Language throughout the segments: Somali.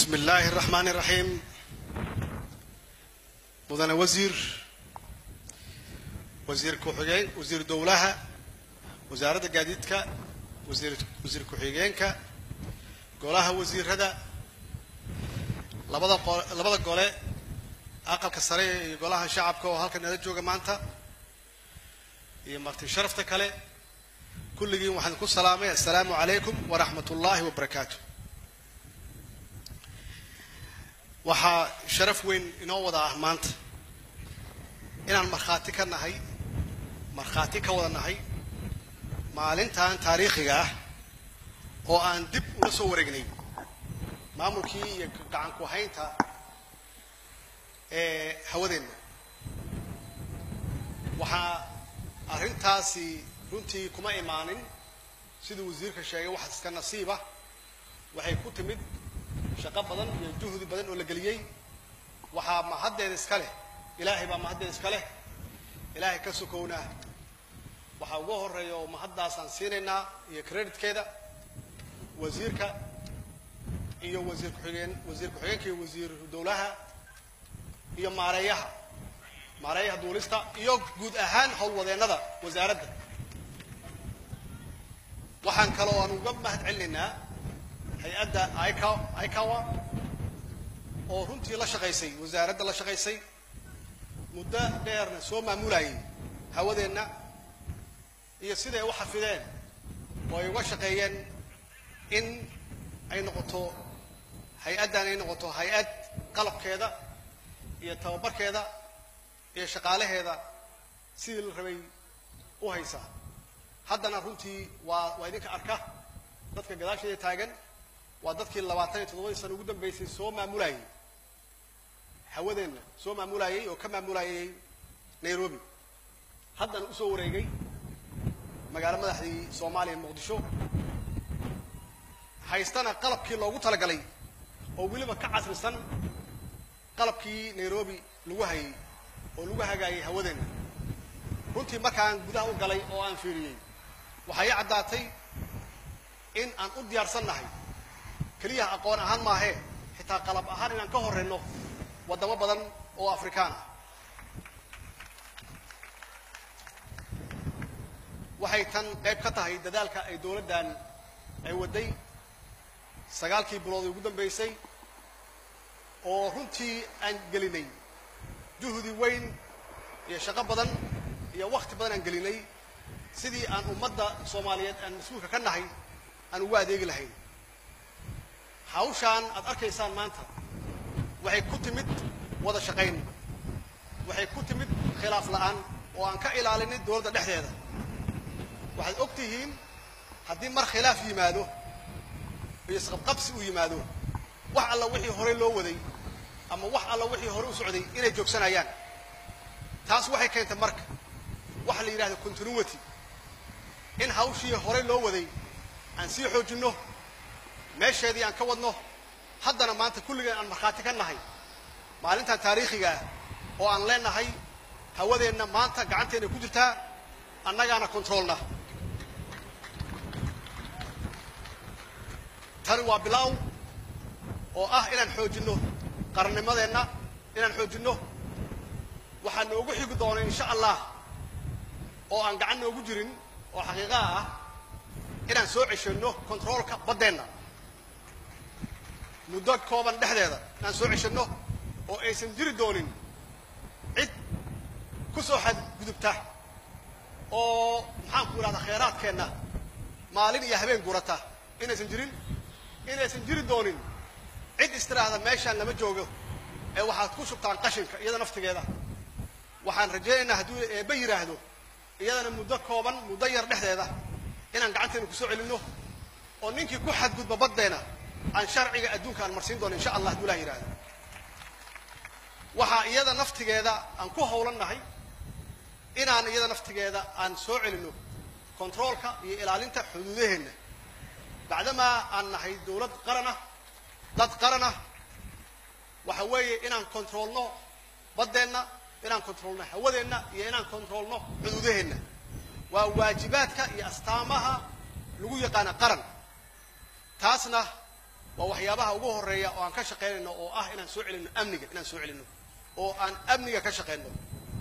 bismi illaahi araxmaani iraxiim mudane wasiir wasiir ku-xigeen wasiir dowlaha wasaaradda gaadiidka wasiir wasiir ku-xigeenka golaha wasiirada labada qo labada gole aqalka sare iyo golaha shacabka oo halkan nala jooga maanta iyo marti sharafta kale kulligiin waxaan ku salaamay assalaamu calaykum waraxmat ullaahi wabarakaatu waxaa sharaf weyn inoo wada ah maanta inaan markhaati ka nahay markhaati ka wada nahay maalintan taariikhiga ah oo aan dib ula soo wareegnay maamulkii iyo gacan ku haynta ee hawadeenna waxaa arrintaasi runtii kuma imaanin siduu wasiirka sheegay wax iska nasiiba waxay ku timid shaqo badan iyo juhdi badan oo la geliyey waxaa mahaddeeda iska leh ilaahay baa mahaddeeda iska leh ilaahay ka sokownaa waxaa ugu horeeya oo mahaddaasaan siinaynaa iyo creditkeeda wasiirka iyo wasiir ku-xigeen wasiir ku-xigeenka iyo wasiir dowlaha iyo maareeyaha maareeyaha duulista iyo guud ahaan howlwadeennada wasaaradda waxaan kaloo aan uga mahad celinaynaa hay-adda ica icawa oo runtii la shaqaysay wasaaradda la shaqaysay muddo dheerna soo maamulayay hawadeenna iyo siday u xafideen oo ay uga shaqeeyeen in ay noqoto hay-addan ay noqoto hay-ad qalabkeeda iyo tababarkeeda iyo shaqaalaheeda sidii la rabay u haysaa haddana runtii waa waa idinka arka dadka gadaasheeda taagan waa dadkii labaatan iyo toddobadii sana ugu dambeysay soo maamulayay hawadeenna soo maamulayay oo ka maamulayay nairobi haddana usoo wareegay magaalo madaxdii soomaaliya muqdisho haystana qalabkii loogu talagalay oo weliba ka casrisan qalabkii nairobi lagu hayay oo lagu hagaayay hawadeenna runtii markaan gudaha u galay oo aan fiiriyey waxaa ii caddaatay in aan u diyaarsan nahay keliyaha aqoon ahaan maahee xitaa qalab ahaan inaan ka horreyno waddamo badan oo afrikaan ah waxay tan qayb ka tahay dadaalka ay dowladdan ay wadday sagaalkii bilood ugu dambaysay oo runtii aan gelinay juhdi weyn iyo shaqo badan iyo wakti badan aan gelinay sidii aan ummadda soomaaliyeed aan mas-uulka ka nahay aan ugu adeegi lahayn hawshaan aad arkaysaan maanta waxay ku timid wada shaqayn waxay ku timid khilaaf la'aan oo aan ka ilaalinay dowladda dhexdeeda waxaad og tihiin haddii mar khilaaf yimaado iyo isqabqabsi uu yimaado wax alla wixii horey loo waday ama wax alla wixii hore u socday inay joogsanayaan taas waxay keentay marka waxa la yidhahdo continuity in hawshii horey loo waday aan sii xoojinno meesheedii aan ka wadno haddana maanta kulligeen aan markhaati ka nahay maalintan taariikhiga ah oo aan leenahay hawadeenna maanta gacanteenna ku jirtaa annagaana controolna tani waa bilaaw oo ah inaan xoojinno qarannimadeenna inaan xoojinno waxaa noogu xigi doona insha allah oo aan gacan noogu jirin oo xaqiiqaha ah inaan soo ceshanno controolka baddeenna muddo kooban dhexdeeda inaan soo ceshanno oo aysan jiri doonin cid ku soo xadgudubta oo maxaanku idhahdaa khayraadkeenna maalin iyo habeen gurata inaysan jirin inaysan jiri doonin cid istiraahda meeshaan lama joogo ee waxaad ku shubtaan qashinka iyada naftigeeda waxaan rajaynaynaa hadduu eebba yidhaahdo iyadana muddo kooban muddo yar dhexdeeda inaan gacanteena kusoo celinno oo ninkii ku xadgudba baddeena aan sharciga adduunka aan marsiin doono insha allah hadduu ilah yidhahdo waxaa iyada naftigeeda aan ku howlan nahay inaan iyada naftigeeda aan soo celinno controolka iyo ilaalinta xuduudaheenna bacdamaa aan nahay dowlad qaranah dad qaranah waxa weeye inaan controolno baddeenna inaan controolno hawadeenna iyo inaan controolno xuduudaheenna waa waajibaadka iyo astaamaha lagu yaqaana qaran taasna waa waxyaabaha ugu horeeya oo aan ka shaqaynayno oo ah inaan soo celino amniga inaan soo celino oo aan amniga ka shaqayno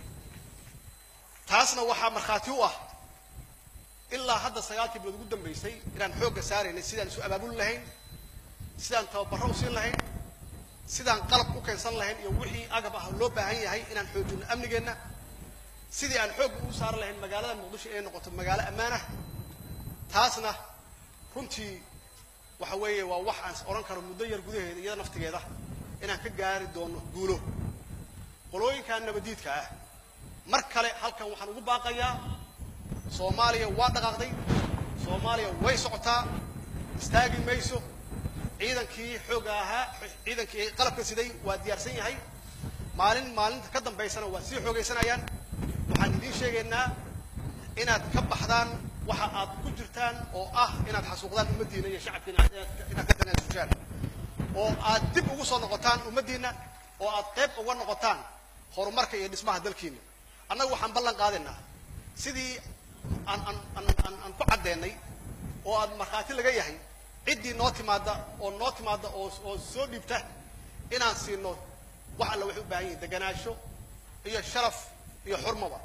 taasna waxaa markhaati u ah ilaa hadda sagaalkii bilood ugu dambaysay inaan xoogga saaraynay sidaan isu abaabuli lahayn sidaan tababaro u siin lahayn sidaan qalab u keensan lahayn iyo wixii agab ah loo baahan yahay inaan xoojino amnigeenna sidii aan xoogga ugu saari lahayn magaalada muqdisho inay noqoto magaalo ammaanah taasna runtii waxa weeye waa wax aan odhan karo muddo yar gudaheeda iyada naftigeeda inaan ka gaari doono guulo qolooyinkan nabadiidka ah mar kale halkan waxaan ugu baaqayaa soomaaliya waa dhaqaaqday soomaaliya way socotaa istaagi mayso ciidankii xoogga ahaa ciidankii qalabka siday waa diyaarsan yahay maalin maalinta ka dambaysana waa sii xoogaysanayaan waxaan idiin sheegaynaa inaad ka baxdaan waxa aad ku jirtaan oo ah inaad xasuuqdaan ummaddiina iyo shacabkiina inaad ka tanaasushaan oo aad dib ugu soo noqotaan ummaddiina oo aad qayb uga noqotaan horumarka iyo dhismaha dalkiina annagu waxaan ballan qaadaynaa sidii aan aan aan aan aan ku caddeennay oo aad markhaati laga yahay ciddii noo timaada oo noo timaada oo oo soo dhiibta inaan siino wax alla waxay u baahan yihin deganaansho iyo sharaf iyo xurmaba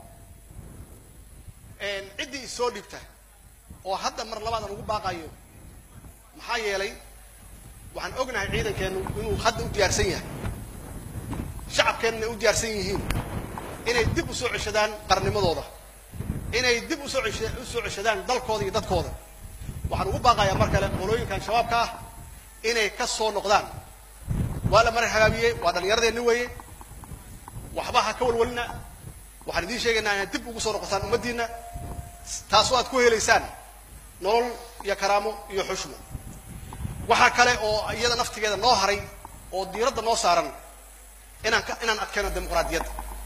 ciddii isoo dhiibta oo hadda mar labaad aan ugu baaqayo maxaa yeelay waxaan ognahay ciidankeennu inuu hadda u diyaarsan yahay shacabkeenna ay u diyaarsan yihiin inay dib u soo ceshadaan qarnimadooda inay dib usoo esha u soo ceshadaan dalkooda iyo dadkooda waxaan ugu baaqayaa mar kale qolooyinkan shabaabka ah inay ka soo noqdaan waa la marar hagaabiyey waa dhallinyaradeenni weeye waxba ha ka walwalina waxaan idiin sheegaynaa inaad dib ugu soo noqotaan ummaddiina taasoo aad ku helaysaan nolol iyo karaamo iyo xushmo waxaa kale oo iyada naftigeeda noo haray oo diiradda noo saaran inaan ka inaan adkayno dimuqraadiyadda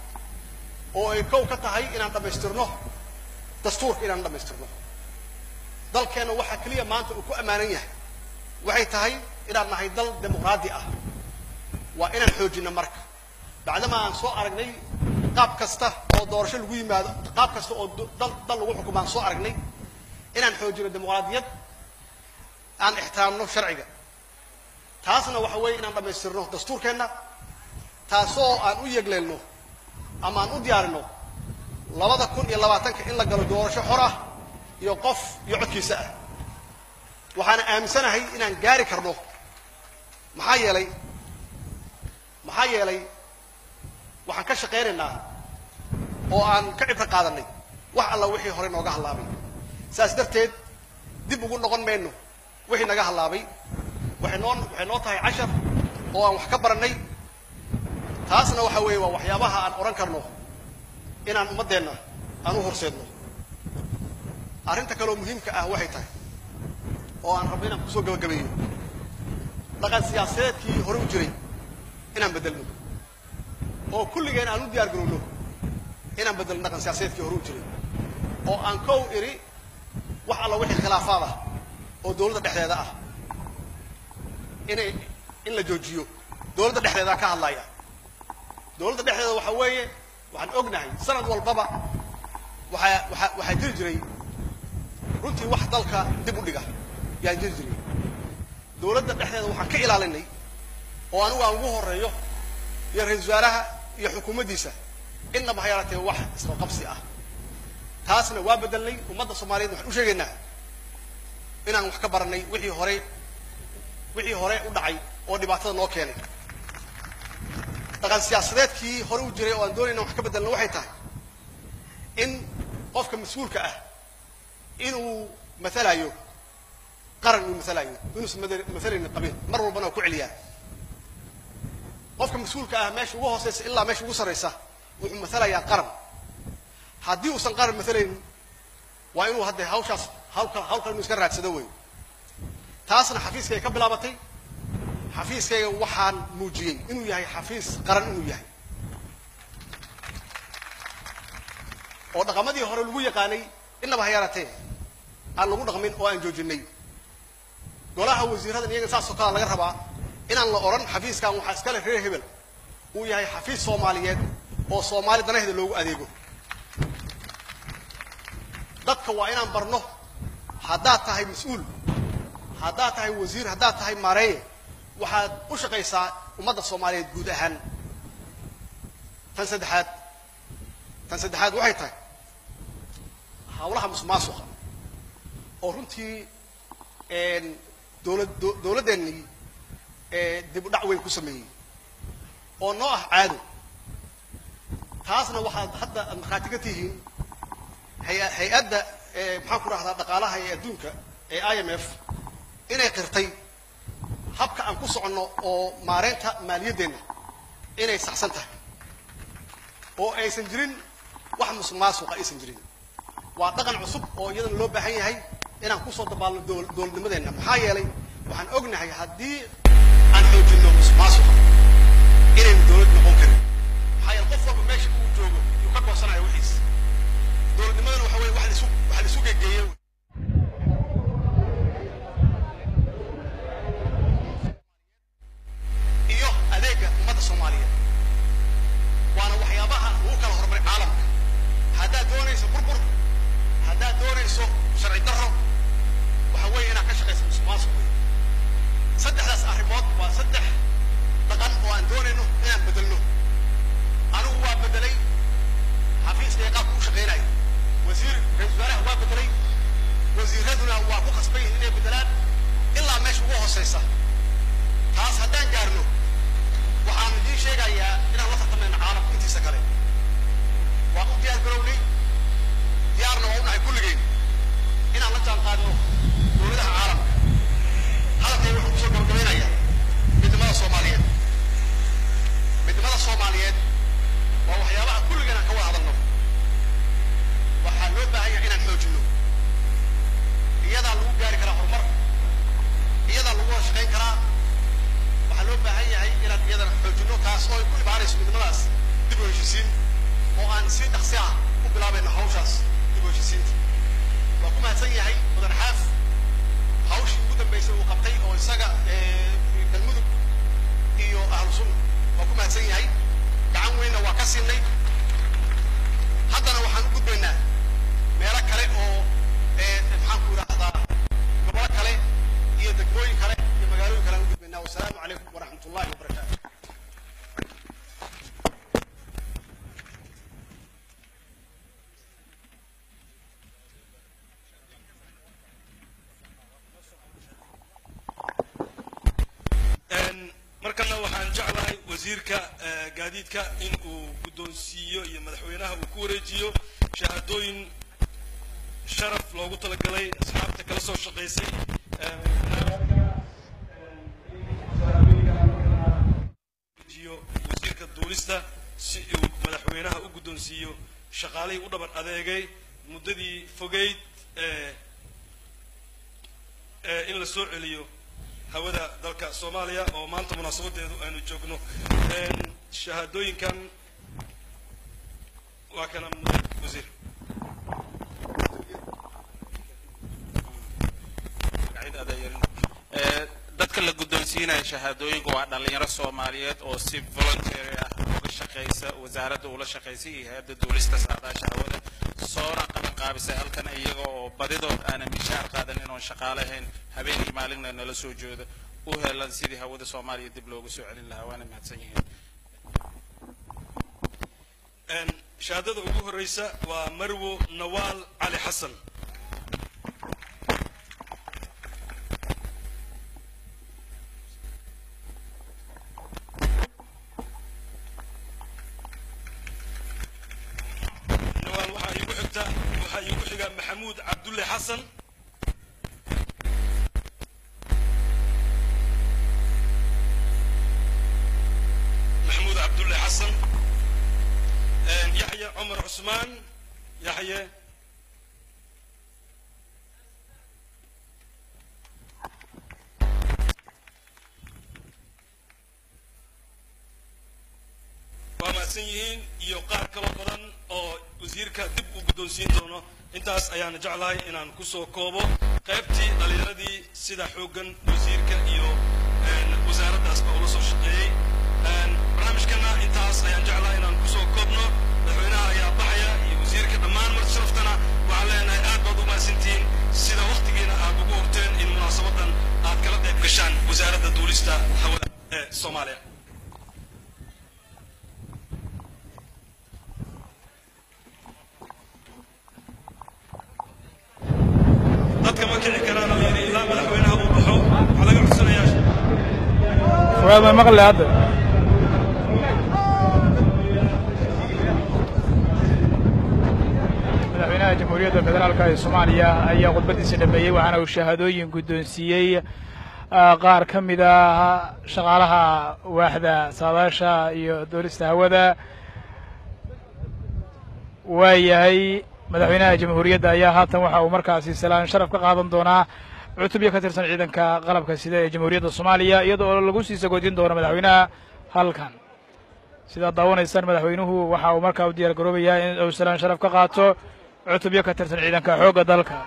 oo ay kow ka tahay inaan dhammaystirno dastuurka inaan dhammaystirno dalkeenna waxaa keliya maanta uu ku ammaanan yahay waxay tahay inaan nahay dal dimuqraadi ah waa inaan xoojino marka bacdama aan soo aragnay qaab kasta oo doorasho lagu yimaado qaab kasta oo dal dal lagu xukumo aan soo aragnay inaan xoojino dimuqraadiyad aan ixtiraamno sharciga taasna waxa weeye inaan dhammaystirno dastuurkeenna taasoo aan u yegleelno ama aan u diyaarino labada kun iyo labaatanka in la galo doorasho xor ah iyo qof iyo codkiisa ah waxaana aaminsanahay inaan gaari karno maxaa yeelay maxaa yeelay waxaan ka shaqaynaynaa oo aan ka cibro qaadanay wax alla wixii hore nooga hallaabay saas darteed dib ugu noqon mayno wixii naga hallaabay waxay noo waxay noo tahay cashar oo aan wax ka barannay taasna waxa weeye waa waxyaabaha aan odhan karno inaan ummaddeenna aan u horseedno arrinta kaleoo muhiimka ah waxay tahay oo aan rabno inaan kusoo gabagabeeyo dhaqan siyaasadeedkii hore u jiray inaan beddelno oo kulligeen aan u diyaar garowno inaan beddelno dhaqan siyaasadeedkii hore u jiray oo aan kow iri wax alla wixii khilaafaad ah oo dowladda dhexdeeda ah inay in la joojiyo dowladda dhexdeedaa ka hadlaya dowladda dhexdeeda waxa weeye waxaan ognahay sanad walbaba waxaa waaa waxaa jiri jiray runtii wax dalka dib u dhiga yaan jiri jiray dowladda dhexdeeda waxaan ka ilaalinay oo anigu aan ugu horeeyo iyo ra-isul wasaaraha iyo xukuumaddiisa innaba ha yaalatee wax isqaqabsi ah taasna waa bedelnay ummadda soomaaliyeed waxaan u sheegaynaa inaan wax ka baranay wixii hore wixii hore u dhacay oo dhibaatada noo keenay dhaqan siyaasadeedkii hore u jiray oo aan doonayna wax ka bedelna waxay tahay in qofka mas-uulka ah inuu mathalayo qaran uu mathalayo inuusan mathalaynin qabiil mar walbana waa ku celiyaa qofka mas-uulka ah meesha ugu hooseysa ilaa meesha ugu sarraysa wuxuu mathalayaa qaran haddii uusan qaran mathalaynin waa inuu hadde hawshaas hawlka hawlkan inuu iska raadsado wey taasna xafiiskay ka bilaabatay xafiiskayga waxaan muujiyey inuu yahay xafiis qaran inuu yahay oo dhaqamadii hore lagu yaqaanay innaba ha yaaratee aan lagu dhaqmin oo aan joojinay golaha wasiiradan iyaga saasoo kalea laga rabaa inaan la odhan xafiiskan waxaa iskale reer hebel uu yahay xafiis soomaaliyeed oo soomaali danaheeda loogu adeego dadka waa inaan barno haddaad tahay mas-uul haddaad tahay wasiir haddaad tahay maareeye waxaad u shaqaysaa ummadda soomaaliyeed guud ahaan tan saddexaad tan saddexaad waxay tahay hawlaha musuqmaasuqa oo runtii dowlad dowladdeennii dib u dhac weyn ku sameeyey oo noo ah caado taasna waxaad hadda aad markhaati ka tihiin hay- hay-adda maxaan ku rahdaa dhaqaalaha ee adduunka ee i m f inay qirtay habka aan ku soconno oo maareynta maaliyaddeenna inay saxsan tahay oo aysan jirin wax musuq maasuqa aysan jirin waa dhaqan cusub oo iyadana loo baahan yahay inaan kusoo dabaalno dowl- dowladnimadeenna maxaa yeelay waxaan ognahay haddii aan xoojinno musuq maasuqa inaynu dowlad noqon karin maxaa yeele qof walba meesha uu joogo yuu ka goosanayo wixiis dowladnimadana waxa weye wax laisu wax laisu gegeeye iyo adeega ummadda soomaaliyeed waana waxyaabaha lagu kala horumaray caalamka haddaad doonayso burbur haddaad doonayso sharci darro waxa weeye inaad ka shaqayso musuqmaasuq wey saddexdaas arrimood waa saddex dhaqan oo aan doonayno inaan bedelno anigu waa bedelay xafiiska ee qaabka u shaqaynayo wasiir ra-isul wasaaraha waa bedelay wasiiraduna waa ku khasban yihiin inay bedelaan ilaa meesha ugu hooseysa taas haddaan gaarno waxaan idiin sheegayaa inaan la tartamayno caalamka intiisa kale waan u diyaar garownay diyaarna waa u nahay kulligeen inaan la jaan qaadno dowladaha caalamka hadalkay wuxuu kusoo gabagabaynayaa midnimada soomaaliyeed midnimada soomaaliyeed waa waxyaabaha kulligeen aan ka wada hadalno waxaa loo baahan yahay inaan xoojinno iyadaa lagu gaari karaa horumar iyadaa lagu wada shaqayn karaa waxaa loo baahan yahay inaan iyadana xoojinno taas oo ay ku imaanayso midnimadaas dib u heshisiin oo aan si dhaqsi ah ku bilaabayno hawshaas dib u heshisiinta waa ku mahadsan yahay mudan xaaf hawshii ugu dambaysay uu qabtay oo isaga galmudug iyo ahlu sunna waa ku mahadsan yahay gacan weynna waa ka siinay haddana waxaan u gudbaynaa meelo kale oo maxaan ku idhaahdaa gobolo kale iyo degmooyin kale iyo magaalooyin kale aan u gudbaynaa wasalaamu calaykum waraxmat ullahi wabarakaatu markana waxaan jeclahay wasiirka gaadiidka in uu guddoonsiiyo iyo madaxweynaha uu ku wareejiyo shahaadooyin sharaf loogu talagalay asxaabta kala soo shaqaysay jiyo wasiirka duulista si uu madaxweynaha u guddoonsiiyo shaqaalihii u dhaban adeegay muddadii fogeyd ee ee in la soo celiyo hawada dalka soomaaliya oo maanta munaasabadeedu aynu joogno shahaadooyinkan waa kana mudan wasiir dadka la guddoonsiinaya shahaadooyinka waa dhalinyaro soomaaliyeed oo si voluntary ah uga shaqaysa wasaaradda ula shaqaysay iyo hay-adda duulista saadaasha hawada soona qaban qaabisay halkan iyaga oo badidood aanan mishaar qaadanin oon shaqaalahayn habeenkii maalinna nala soo jooda u helan sidii hawada soomaaliya dib loogu soo celin lahaa waana mahadsan yihiin shahaadada ugu horeysa waa marwo nawaal cali xasan nawaal waxaa iigu xigta waxaa iigu xiga maxamuud cabdulle xasan maxamuud cabdulle xasan yaxye cumar cusmaan yaxye waa mahadsan yihiin iyo qaar kaloo badan oo wasiirka dib u guddoonsiin doono intaas ayaan jeclahay inaan kusoo koobo qaybtii dhalinyaradii sida xooggan wasiirka iyo wasaaraddaasba ula soo shaqeeyey barnaamijkana intaas ayaan jeclahay inaan kusoo koobno madaxweynaha ayaa baxaya iyo wasiirka dhammaan mar sharaftana waxaan leenahay aad baad u mahadsantihiin sida waktigiina aad ugu horteen in munaasabadan aad kala qayb gashaan wasaaradda duulista hawada ee soomaaliya dadka ma kici karaan oo yidhi ilaa madaxweynaha uu baxo waxaa laga codsanayaa fuaad ma maqle hadda madaxweynaha jamhuuriyadda federaalka ee soomaaliya ayaa khudbaddiisa dhameeyey waxaana uu shahaadooyin guddoonsiiyey ah, qaar ka mid ah shaqaalaha waaxda saadaasha iyo doolista hawada waayahay madaxweynaha jamhuuriyadda ayaa haatan waxa uu markaasi salaan sharaf ka qaadan doonaa cutubyo ka tirsan ciidanka qalabka sida ee jamhuuriyadda soomaaliya iyada oo lagu sii sagoodin doono madaxweynaha halkan sidaad daawanaysaan madaxweynuhu waxa uu markaa u diyaar garoobayaa in uu salaan sharaf ka qaato cutubyo ka tirsan ciidanka xoogga dalka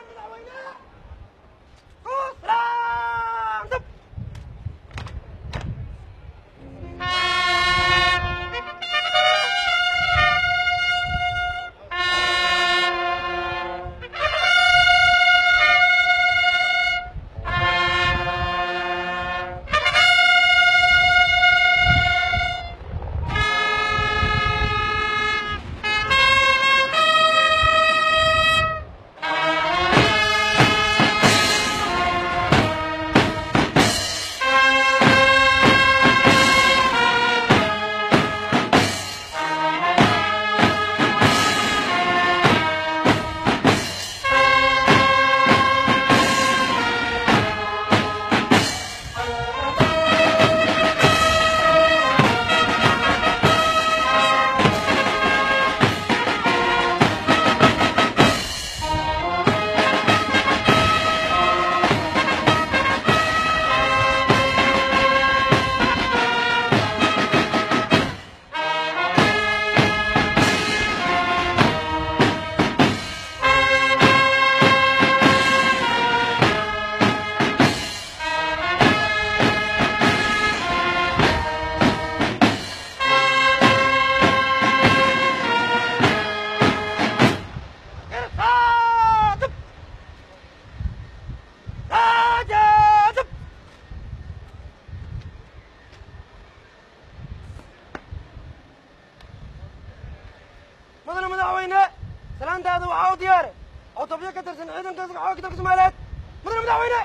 mudane madaxweyne salaantaada waxaa u diyaare cutubyo ka tirsan ciidanka xoogga dalka soomaaliyeed mudane madaxweyne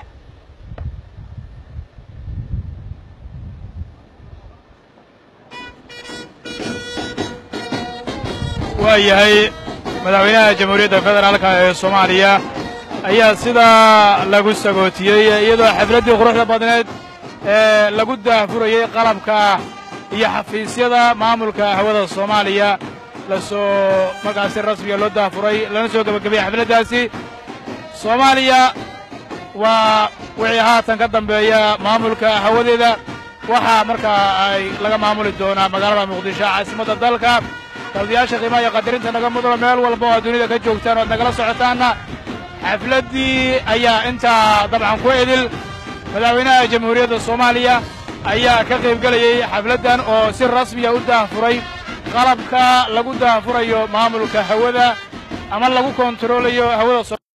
waayahay madaxweynaha jamhuuriyadda federaalka ee soomaaliya ayaa sidaa lagu sagootiyey iyadoo xafladdii quruxda badneed ee lagu daahfurayey qalabka iyo xafiisyada maamulka hawada soomaaliya la soo markaasi rasmiga loo daahfuray lana soo gebagabayey xafladdaasi soomaaliya waa wixii haatan ka dambeeya maamulka hawadeeda waxaa markaa ay laga maamuli doonaa magaalada muqdisho caasimadda dalka taladayaasha qiimaha iyo qadarinta naga mudano meel walba oo aad dunida ka joogtaan o ad nagala socotaanna xafladdii ayaa intaa dabcan ku edil madaxweynaha jamhuuriyadda soomaaliya ayaa ka qayb gelayey xafladdan oo si rasmiya u daahfuray qalabka lagu daahfurayo maamulka hawada ama lagu kontaroolayo hawada